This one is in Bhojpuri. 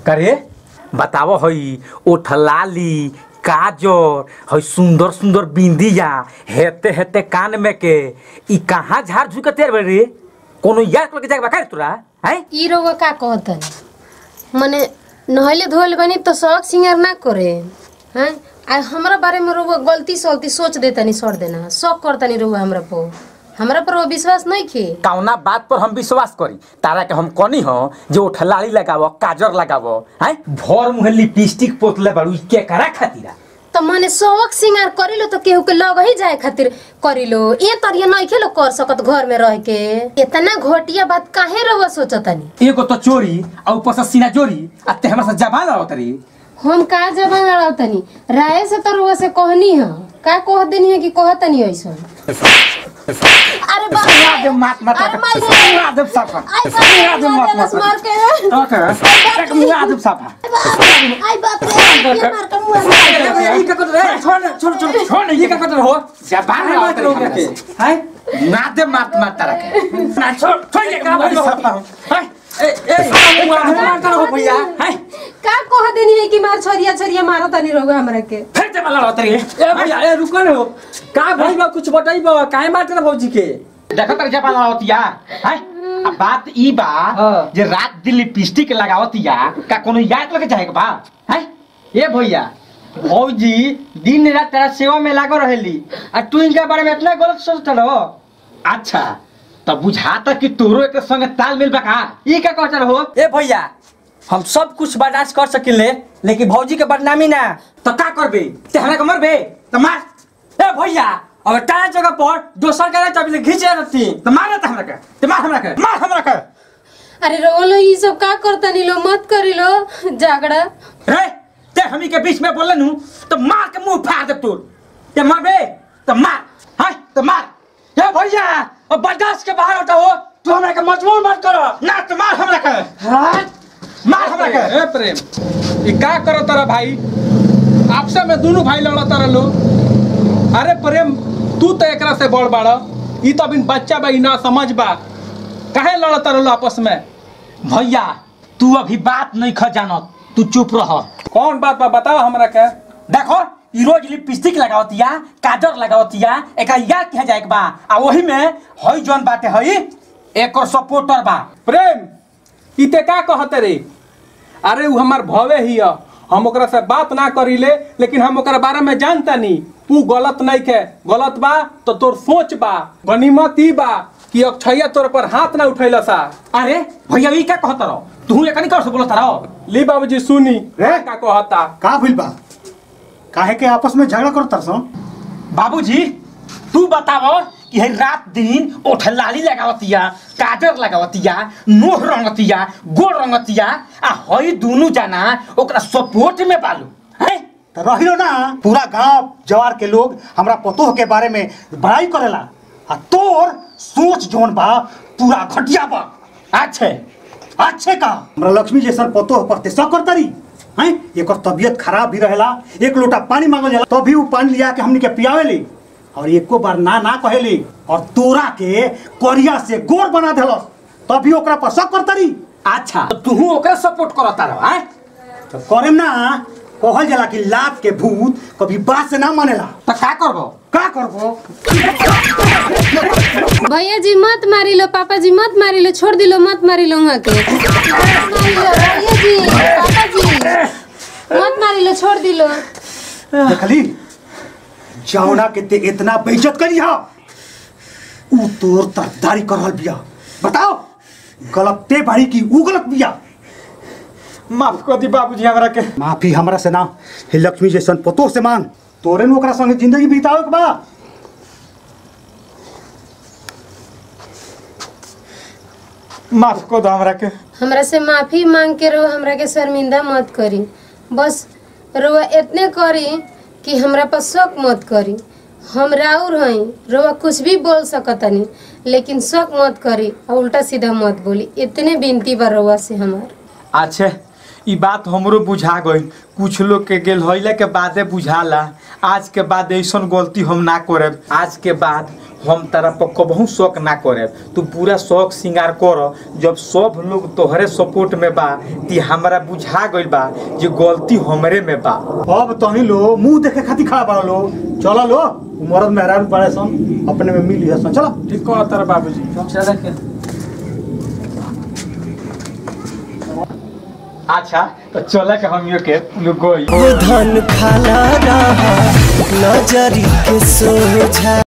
करे बताओ हई ओठलाली काजर हई सुंदर सुंदर बिंदिया हेते हेते कान में के ई कहाँ झाड़ झुके तेर बे रे कोनो यार के जाके बका तोरा हैं ई रोग का कहतन मने नहले धोल बनी तो शौक सिंगार ना करे हैं आ हमरा बारे में रोग गलती सलती सोच देतनी सर देना शौक करतनी रोग हमरा पर हमरा पर वो विश्वास नहीं खे कौना बात पर हम विश्वास करी तारा के हम कनी हो जो ओठलाली लगावो काजर लगावो हैं भर मुहे लिपस्टिक पोतले बाड़ू ई के करा खातिरा तो मने शौक सिंगार करिलो तो केहू के लग ही जाए खातिर करिलो ये तरिया नहीं खेलो कर सकत घर में रह के इतना घोटिया बात काहे रहो सोचतनी एगो तो चोरी और ऊपर से सीना चोरी आ ते हमरा से जबान आवत रही हम का जबान लड़ावतनी राय से तो रुआ से कहनी है का कह देनी है कि कहतनी ऐसा अरे बाप रे। आदम मात मात अरे मार दे। आदम साफा आई बाप रे, आदम मात मार मात के ओके एक मुंह आदम साफा आई बाप रे ये मार के मुंह ये का कर रहे छोड़ छोड़ छोड़ छोड़ ये का कर हो जबान आवत रही हैं मात मात मात तारा के ना छोड़ छोड़ ये का बोल साफा हैं ए ए मारता हो भैया हैं का कह देनी है कि मार छोरिया छोरिया मारो तनी रोग हमरा के फिर से मला होत रही ए भैया ए रुको न हो का भइल बा कुछ बताई बा काहे मारते ना भौजी के देखो तर जबान आवतिया हैं अब बात ई बा हाँ। जे रात दिन लिपस्टिक लगावतिया का कोनो याद लगे जाए के बा हैं ए भैया भौजी दिन रात तेरा सेवा में लागो रहेली आ तू इनके बारे में इतना गलत सोचत रहो अच्छा तब बुझाता कि तोरो एक संगे तालमेल बा का ई का कहत रहो ए भैया हम सब कुछ बर्दाश्त कर सकिले लेकिन भौजी के बदनामी ना तो का करबे ते हमरा के मरबे तो मार ए भैया अब टाया जगह पर दोसर के चाबी से घींच रहती तो मार त हमरा के ते मार हमरा के मार हमरा के अरे रोलो ये सब का करतनी लो मत करी लो झगड़ा रे ते हमी के बीच में बोलन हूं तो मार के मुंह फाड़ दे तोर ते मरबे तो मार हां तो मार ए भैया अब बर्दाश्त के बाहर हटा हो तू हमरा के मजबूर मत करो ना तो मार हमरा के हाँ मार हमरा के ए प्रेम ई का करो तारा भाई आपसे में दोनों भाई लड़ा तारा लो अरे प्रेम तू तो एकरा से बड़ बाड़ ई तो अभी बच्चा बा ई ना समझ बा काहे लड़ा तारा लो आपस में भैया तू अभी बात नहीं ख जानत तू चुप रह कौन बात बा बताओ हमरा के देखो ई रोज लिपस्टिक लगावतिया काजर लगावतिया एकरा याद किया जाए के बा आ वही में हई जोन बाटे हई एकर सपोर्टर बा प्रेम ई ते का कहते रे अरे उ हमार भवे ही ह हम ओकरा से बात ना करीले लेकिन हम ओकरा बारे में जानता नी तू गलत नहीं के गलत बा तो तोर सोच बा गनीमत ई बा कि अक्षया तोर पर हाथ ना उठैला सा अरे भैया ई का कहत रहो तू एकनी कर से बोलत रहो ली बाबूजी सुनी रे। का कहता का भइल बा काहे के आपस में झगड़ा करत तरसो बाबूजी तू बताओ कि हई रात दिन ओठलाली लगावतिया काजर लगावतिया नोह रंगतिया गोड़ रंगतिया आ हई दुनु जना ओकरा सपोर्ट में बालू हैं तो रहिलो ना पूरा गांव जवार के लोग हमरा पतोह के बारे में बड़ाई करेला आ तोर सोच जोन बा पूरा घटिया बा अच्छे अच्छे का हमरा लक्ष्मी जैसन पतोह पर ते शक करतरी हैं एकर तबीयत खराब भी रहेला एक लोटा पानी मांगल जाला तभी वो पानी लिया के हमनी के पियावेली और एको बार ना ना कहेली और तोरा के कोरिया से गोर बना देलस तभी ओकरा पर शक करतरी अच्छा तो तू ओकरा सपोर्ट करता रहो हैं तो करेम ना कहल जाला कि लात के भूत कभी बात से ना मानेला तो का करबो का करबो भैया जी मत मारी लो पापा जी मत मारी लो छोड़ दिलो मत मारी लो वहाँ के मत मारी लो भैया जी पापा जी मत मारी लो छोड़ दिलो देखली जौना के ते इतना बेइज्जत करी हा ऊ तोर तरफदारी कर रहल बिया बताओ गलत ते बाड़ी की ऊ गलत बिया माफ कर दी बाबूजी हमरा के माफी हमरा से ना हे लक्ष्मी जैसन पतो से मांग तोरे में ओकरा संगे जिंदगी बितावे के बा माफ कर दो हमरा के हमरा से माफी मांग के रो हमरा के शर्मिंदा मत करी बस रोआ इतने करी कि हमरा पर शक मत करी हम राउर हई रोआ कुछ भी बोल सकतनी लेकिन शक मत करी और उल्टा सीधा मत बोली इतने बिनती बा रोआ से हमार अच्छे ई बात हमरो बुझा गई कुछ लोग के गेल होइला के बादे बुझाला आज के बाद ऐसन गलती हम ना करब आज के बाद हम तारा पर कबहू शौक ना करब तू पूरा शौक श्रृंगार कर जब सब लोग तोहरे सपोर्ट में बा ती हमरा बुझा गइल बा जे गलती हमरे में बा अब तनी लो मुंह देखे खातिर खड़ा बड़ा लो चलो लो उ मरद मेहरारू बड़े सन अपने में मिली हसन चलो ठीक कह तारा बाबूजी चल के अच्छा तो चले के हम के लोग गई धन खाना रहा नजरी के सोझा